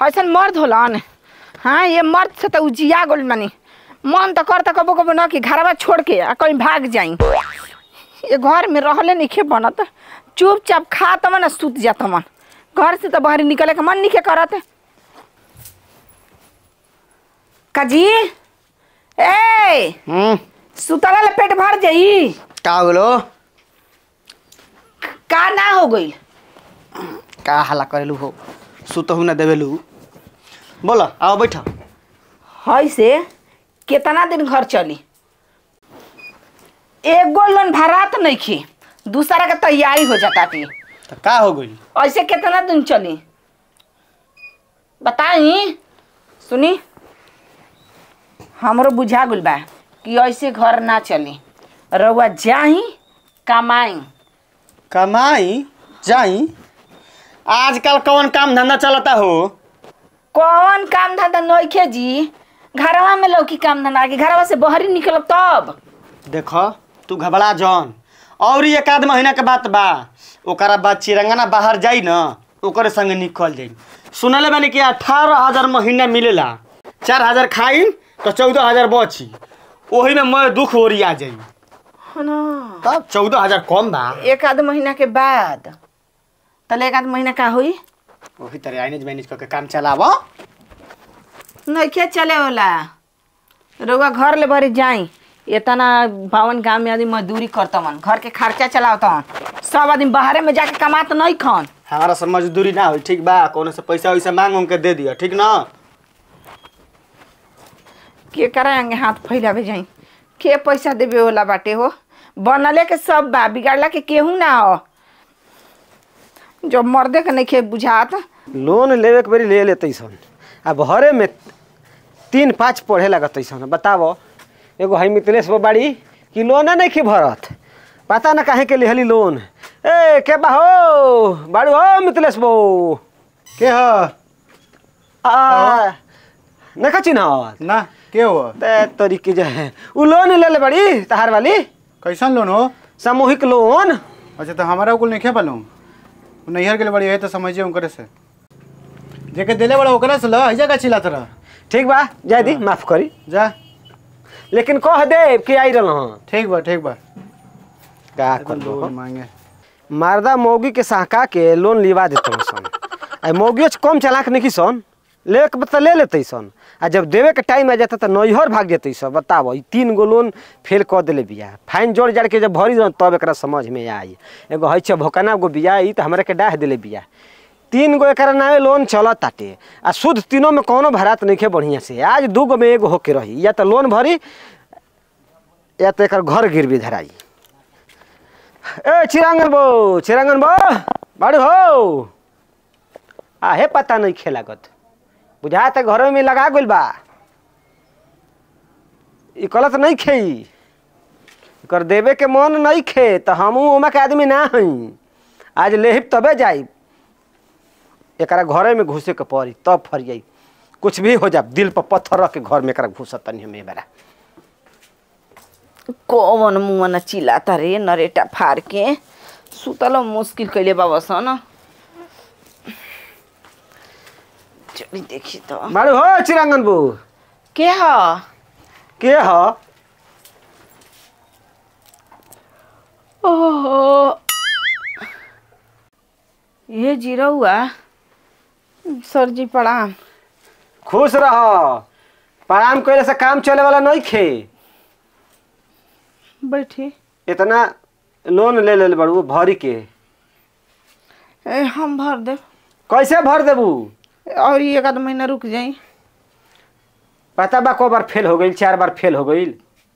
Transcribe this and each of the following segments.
ऐसन मर्द होलन हाँ ये मर्द से तो उजिया गोल मानी मन तो करता कबो कबो न कि घरवा छोड़ के आ कहीं भाग जाई ये घर में रहले नहीं बनत चुपचाप खा तमन सुत जात मन घर से तो बाहर निकले के मन नहीं करत काजी ए हम्म सुतला ले पेट भर जाई का हो गेलो का ना हो गई का हल्ला करेलू हो सुतहू ना देवेलू बोलो आओ बैठ है से कितना दिन घर चली एगो लोन भरात नहीं खी दूसरा के तैयारी हो जाता थी तो का हो गई ऐसे कितना दिन चली बताई सुनी हमरो बुझा गुल बा कि ऐसे घर ना चली रउआ जाही कमाई कमाई जाई आजकल कौन काम धंधा चलता हो कौन काम धंधा नइखे जी घरवा में लौकी काम धंधा के घरवा से बहरी निकलब तब देखो तू घबरा जौन और एक आध महीना के बात बा ओकरा बाद चिरंगना बाहर जाई न ओकरे संगे निकल जाई सुनले बानी कि अठारह हजार महीना मिलेला चार हजार खाई तो चौदह हजार बची ओही में मैं दुख ओरिया जाई तब चौदह हजार कम बा एक आध महीना के बाद तले एक आध महीना का हुई वही तरह आइनेज मैनेज करके काम चलाव नइखे चले होला रउआ घर ले भरे जाई इतना भवन गांव में आदमी मजदूरी करतवन घर के खर्चा चलावतवन सब आदमी बाहरे में जाके कमात नहीं खन हमारा से मजदूरी ना होई ठीक बा कोनो से पैसा वैसा मांग उंग के दे दिया ठीक ना के कराएंगे हाथ फैलावे जाई के पैसा देवे होला बाटे हो बनले के सब बा बिगाड़ला के केहू ना हो जो मर्दे के नइखे बुझात लोन लेवे के बेरी ले लेते सन आ भरे में तीन पाँच पढ़े लगत सन बतावो एगो है मिथिलेश बो बाड़ी कि लोने नहीं की भरत पता ना काहे के लिहली लोन ए के बा हो बाड़ू हो मिथिलेश बो के ह आ नहीं चिन्हत ना के हो ते तरीके जो है उ लोन ले ले बड़ी तहार वाली कैसन लोन हो सामूहिक लोन अच्छा तो हमारा कुल नहीं पालूँ नैहर के लिए बड़ी है तो समझिए उनकरे से जेके दिले बड़ा ओकरा से ल ऐजा का चिल्लात रह ठीक बा जाय दी माफ करी जा लेकिन कह दे कि आई रहा ठीक बा ठीक बा का तो करबो लोन मांगे मारदा मौगी के सहका के लोन लिवा देते सन आ मौगियो से कम चलाक नहीं सन ले के बता ले लेते सन आ जब देवे के टाइम आ जाता तो नैहर भाग जेते सब बताबो ई तीन गो लोन फेल कर देले बिया फाइन जोड़ जाड़ के जब भरी दन तब एकरा समझ में आई एगो है छ भोकना गो बिया ई तो हमरा के डाह देले बिया तीन गो एकरा नामे लोन चलत ताटे आ शुद्ध तीनों में कोनो भरात नहीं खे बढ़िया से आज दू गो में एगो होके रही या तो लोन भरी या तो एकर घर गिरवी धराई ए चिरांगन बो चिरांगन बो बाड़ू हो आहे पता नहीं खेलागत बुझा त घरों में लगा गइल बा ई गलत नहीं खेई कर देवे के मन नहीं खे तो हमू ओमा के आदमी ना हई आज लेहिब तबे जाई एकरा घरे में घुसे के पड़ी तब फरियाई कुछ भी हो जा दिल पर पत्थर रख के घर में एकरा घुसत तनी हमें बेरा कौन मुँह न चिल्लाता रे नरेटा फाड़ के सुतलो मुश्किल कैले बाबा सन चली देखी तो बाड़ू हो चिरांगन बो के ह के ह ओहो ये जीरो हुआ सर जी प्रणाम खुश रह प्रणाम कैले से काम चले वाला नहीं खे बैठी इतना लोन ले ले बड़ू भरी के ए, हम भर दे कैसे भर देबू और ये एक आध महीना रुक जाई पता बा को बार फेल हो गई चार बार फेल हो गई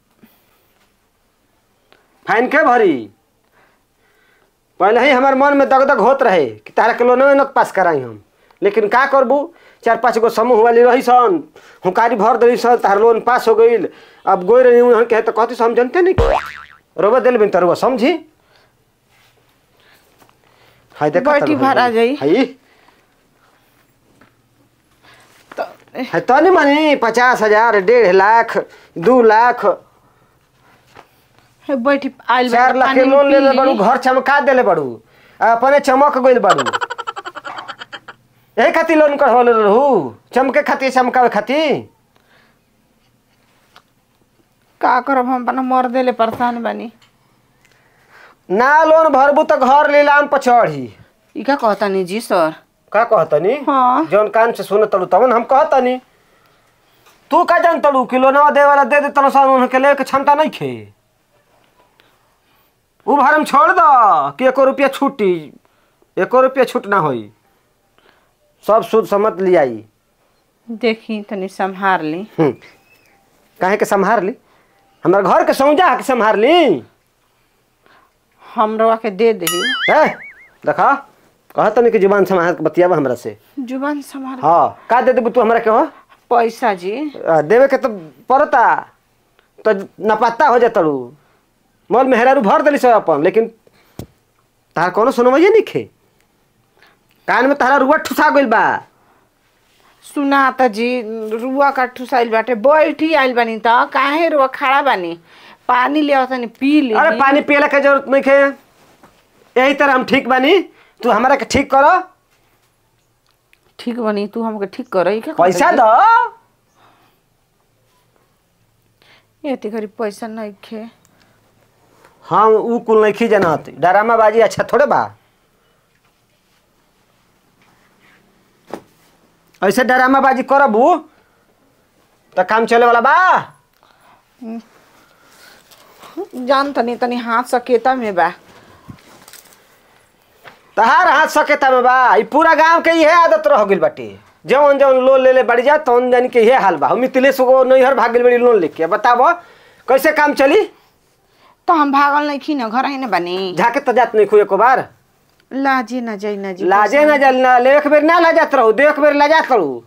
फाइन के भरी पहले ही हमारे मन में दगदग होत रहे कि तारा के लोन न पास कराई हम लेकिन का करबू चार पाँच गो समूह वाली रही सन हुकारी भर दिली सन तार लोन पास हो गई अब गोई रही हूँ कहे तो कहती हम जानते नहीं रोबा दिल बिन तरुआ समझी हाय देखा बैठी भरा जाई। हाय तो है तनी मनी पचास हजार डेढ़ लाख दू लाख ए, बैठी आइल चार बाटे, लाख के पानी लोन ले ले पी बड़ू ली। घर चमका देले बड़ू आ अपने चमक गइल बड़ू यही खातिर लोन करवले रहू चमके खातिर चमकावे खातिर का करब हम अपना मर देले परेशान बानी ना लोन भरबू तो घर लीलाम पर चढ़ी ई का कहतानी जी सर का कहतनी हाँ। जौन कान से सुन तड़ू तवन हम कहतनी तू का जान तड़ू कि लोनवा दे वाला दे दे तन सन उनके लेके क्षमता नहीं खे उ भरम छोड़ दो कि एको रुपया छूटी एको रुपया छूट ना होई सब सूद समत लियाई देखी तनी संभार ली हम्म। काहे के संभार ली हमारे घर के सौजा के संभार ली हमरवा के दे दही है देखा कहत नहीं कि जुबान संभाल के बतियाबा हमरा से जुबान संभार हाँ का दे देबू तू हमरा के हो पैसा जी आ, देवे के तो पड़ता तो नपाता हो जाता रू मोल मेहरारू भर दिली सब अपन लेकिन तार कोनो सुनवाइए नहीं खे कान में तारा रुआ ठुसा गइल बा सुनाता जी रुआ का ठुसाइल बाटे बैठी आइल बानी त काहे रुआ खड़ा बानी पानी ले तनी पी ली अरे पानी पियला के जरूरत नहीं खे यही तरह हम ठीक बानी तू हमरा के ठीक करो ठीक बनी तू हमके ठीक कर ई का पैसा दो एती घरी पैसा नहीं खे हम ऊ कुल नहीं खी जानत डरामा बाजी अच्छा थोड़े बा ऐसे डरामा बाजी करबू तो काम चले वाला बा जान तनी तनी हाथ सकेता में बा तहार हाथ सकेता में बा ई पूरा गांव के इहे आदत रह गइल बाटे जवन जवन लोन ले ले बढ़ जा तवन जान के इहे हाल बा हम मिथिलेश को नैहर भाग गइल बड़ी लोन लेके बताबो कैसे काम चली तो हम भागल नहीं खी न घर ही न बनी झाके तो जात नहीं खुए को बार लाजे न जाई न जी लाजे ना जल ना ले एक बेर ना ला जात रहू देख बेर ला जात रहू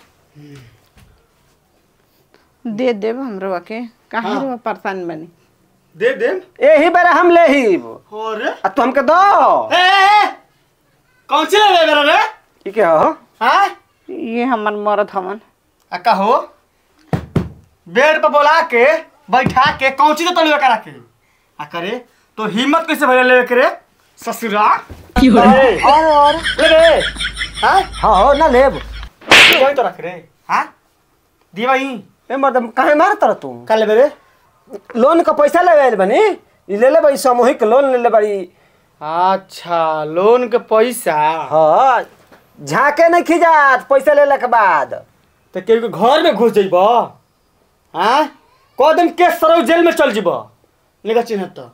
दे देब हमरो के काहे रुआ परेशान बनी दे दे यही बेर हम ले ही अरे आ तू हमके दो ए, ए, ए, कौन सी ले मेरा रे ई के हो हाँ ये हमर मरद हमन आ कहो बेड पर बोला के बैठा के कौन चीज तलुआ करा के आ करे तो हिम्मत कैसे भरे लेवे करे ससुरा ए, और और ले रे हाँ हाँ हो ना लेब वही तो रख रे हाँ दी भाई ए मर्दम काहे मारत रह तू का लेबे रे लोन का पैसा ले आइल बनी ई ले ले बड़ी सामूहिक लोन ले ले बड़ी अच्छा लोन के पैसा हाँ झाके नहीं खिजात पैसा लेला के बाद तो केहू के घर में घुस जइब हाँ कह दिन केस सरौ जेल में चल जीब निका चिन्ह तो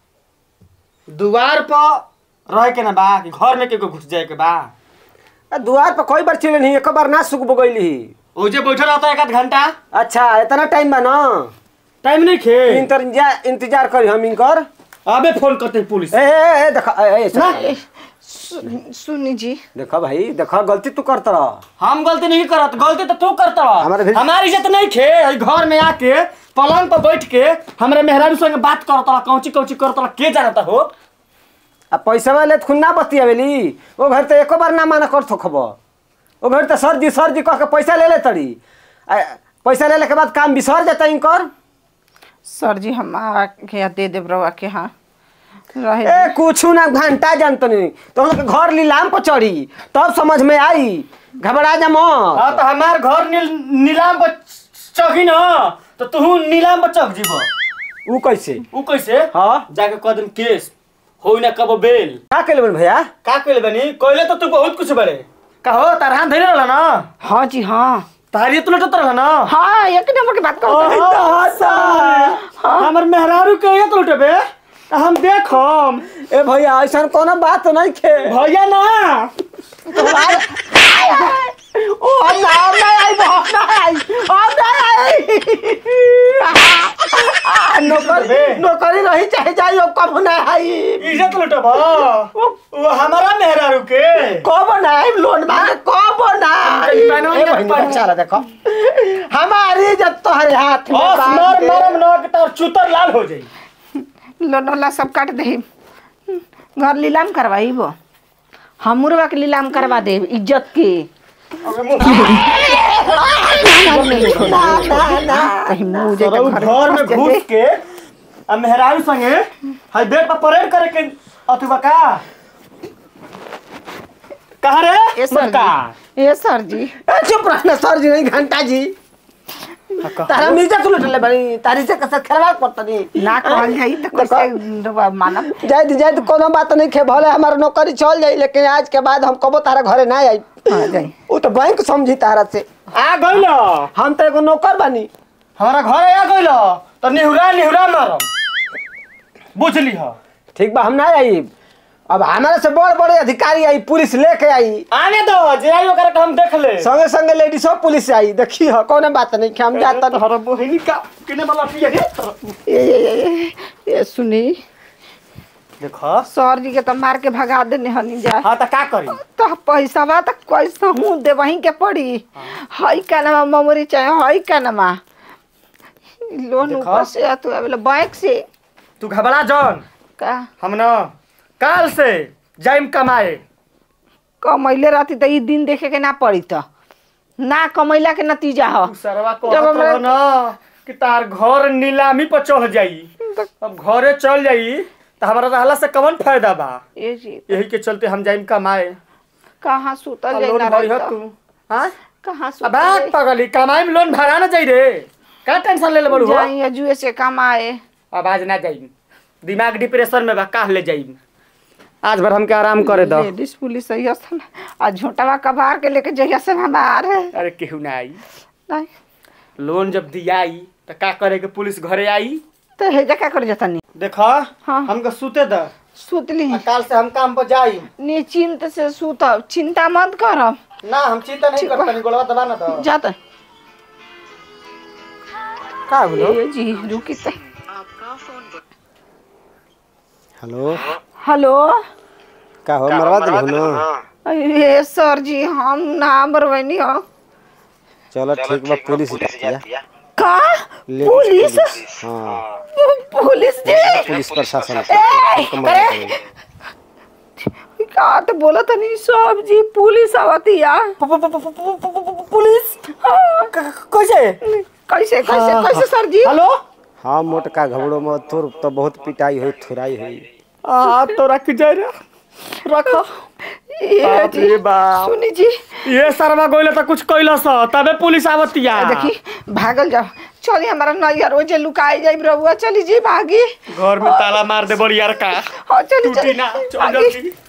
दुआर पर रह के ना बा कि घर में केहू के घुस जाए के बा आ, दुआर पर कोई बार चिले नहीं एक बार ना सुख बगैली ओ जे बैठल रहता एक आध घंटा अच्छा इतना टाइम बा ना टाइम नहीं खे इंतजार इंतजार करी हम इनकर अबे फोन करते हैं पुलिस ए ए ए देखा ए, ए, ना सुन। सु- सुनी जी देखा भाई देखा गलती तू करत रह हम गलती नहीं करत गलती तो तू करता हमारे भी- हमारी इज्जत नहीं खे ई घर में आके पलंग पर बैठ के हमरे मेहरारू संग बात करता कौची कौची करता के जानता हो आ पैसा वाले खुद ना बतियावेली वो घर तो एको बार ना माना कर थोखब वो घर तो सर जी सर जी कह के पैसा ले ले तड़ी आ, पैसा लेले के बाद काम बिसर जाता इनकर सर जी हम के दे देब रवा के हाँ रहे ए कुछ ना घंटा जानतो नहीं तो हम लोग के घर लीलाम पर चढ़ी तब समझ में आई घबरा जा मत हाँ तो हमार घर नील, नीलाम पर चौकी न तो तू नीलाम पर चौक जीब ऊ कैसे उ कैसे हाँ जाके कह दिन केस हो ना कब बेल का केले बन भैया का कहले बनी कहले तो तू बहुत कुछ बड़े कहो तार हाथ धरे रहला ना हाँ जी हाँ तारी तू लटत रहला ना हाँ एक नंबर की बात करते हमर मेहरारू के ये तो लुटेबे त हम देखम ए भैया ऐसा कोनो बात तो नहीं खे भैया ना ओ ना ना आई बहुत ना आई ओ ना आई आ, नौकरी नौकरी रही चाहे जाई ओ कब ना आई इज्जत लुटबा वो हमारा मेहरारू के कब ना आई लोन मांगे कब ना आई कहीं पैनवा ए के बहिनी पैनवा। अच्छा रहा देखो हमारी जब तोहरे हाथ में बस बात मर दे। मरम न के तोर चुतर लाल हो जाई लोन वाला सब काट दे घर लीलाम करवाई वो हमरवा के लीलाम करवा दे इज्जत के ना ना ना कहीं मुंह जे सरौ घर में घुस के आ मेहरारू संगे हाय बेड पर परेड करे के अथवा का कहा रे ए सर मुटका ए सर जी ए, चुप रहना सर जी नहीं घंटा जी तारा मिर्जा तू लटले बनी तारी से कसर खेलवा पड़ता नहीं ना कहल जाई त कैसे मानब जाए दी जाए दी कोनो बात नहीं खे भले हमारा नौकरी चल जाई लेकिन आज के बाद हम कबो तारा घरे ना आई हाँ, जाई। वो तो बैंक समझी तारा से आ गइल हम तो एगो नौकर बानी हमारा घर आ गइल तो निहुरा निहुरा मारम बुझली ह ठीक बा हम ना आई अब हमारे से बड़ बड़े अधिकारी आई पुलिस लेके आई आने दो जे आई ओकरा के हम देख ले संगे संगे लेडीज सब पुलिस आई देखी हो कोनो बात नहीं कि हम जाता तोहरा बहिनी का किने वाला पिए रे ए, ए, ए, ए सुनी देखो सर जी के तो मार के भगा देने हनी जा हाँ त का करी तो पैसा बा तो कैसे हूँ दे वहीं के पड़ी हई का नामा मेमोरी चाहे हई का नामा लोन देखो। ऊपर से तू अबे बैंक से तू घबरा जौन का हम न काल से जाइम कमाए कमैले रहती तो ई दिन देखे के ना पड़ी तो ना कमैला के नतीजा हो तू सरवा को जब हमरा- न कि तार घर नीलामी पर चढ़ जाई अब घरे चल जाई तो हमारा रहला से कवन फायदा बा ए जी यही के चलते हम जाइम कमाए कहाँ सुतल आ जाई लोन ना भरी रही ह तो। तू हाँ कहाँ अब सुतल बात जाई? पगली कमाई में लोन भरा ना जाई रे का टेंशन ले ले बड़ू हो जाई या जुए से कमाए अब आज ना जाइम दिमाग डिप्रेशन में बा काह ले जाइम आज भर हमके आराम करे दो लेडीज पुलिस सही असन आ झोटावा कबार के लेके जइया से हमार है अरे केहू ना आई नहीं लोन जब दियाई तो का करे के पुलिस घरे आई तो हेजा का कर जाता नहीं देखा हाँ। हमके सुते द सुतली काल से हम काम पर जाई निश्चिंत से सुतब चिंता मत करब ना हम चिंता नहीं ठीक करता बा। नहीं गोलवा दबा ना दो जाता का बोलो ए जी रुकी तो हेलो हेलो का हो मरवा दिल ना ए सर जी हम ना बरवनी हो चलो ठीक बा पुलिस किया का लेडीज पुलिस हाँ पुलिस जी पुलिस प्रशासन ए, अरे का तो बोला था नहीं सब जी पुलिस आवती या पुलिस हाँ, कैसे कैसे कैसे कैसे सर जी हेलो हाँ मोटका घबड़ो में तोर तो बहुत पिटाई हुई थुराई हुई आ तो रख जाए रे रखो ए बाप जी रे बाप। सुनी जी ये सरवा गोइला तो कुछ कैलस तबे पुलिस आवतिया देखी भागल जाओ चली हमारा नैया रोजे लुकाई जाई रहुआ चली जी भागी घर में ताला मार दे बड़ी यार का हाँ चली टूटी चली ना चल भागी जल्दी